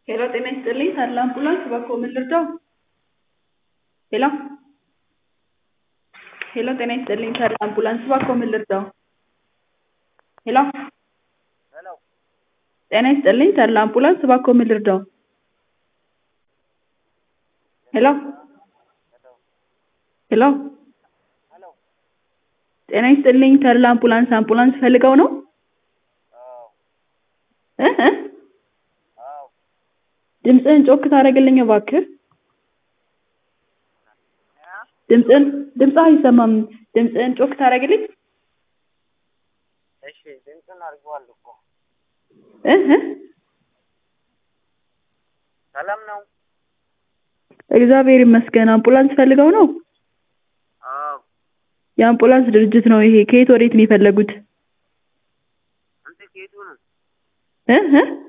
ሄሎ ጤና ይስጥልኝ ተድላ አምቡላንስ እባክዎ ምን ልርዳዎ? ሄሎ ሄሎ ጤና ይስጥልኝ ተድላ አምቡላንስ እባክዎ ምን ልርዳዎ? ሄሎ ጤና ይስጥልኝ ተድላ አምቡላንስ እባክዎ ምን ልርዳዎ? ሄሎ ሄሎ ጤና ይስጥልኝ ተድላ አምቡላንስ አምቡላንስ ፈልገው ነው? እ እ ድምፅህን ጮክ ታደርግልኝ እባክህ? ድምፅህን ድምፅህ አይሰማም ድምፅህን ጮክ ታደርግልኝ? እሺ ድምፁን አድርጌዋለሁ እኮ እ እ ሰላም ነው? እግዚአብሔር ይመስገን አምቡላንስ ፈልገው ነው? አዎ የአምቡላንስ ድርጅት ነው ይሄ ከየት ወዴት ነው የፈለጉት? አንተ ከየቱ ነው? እ እ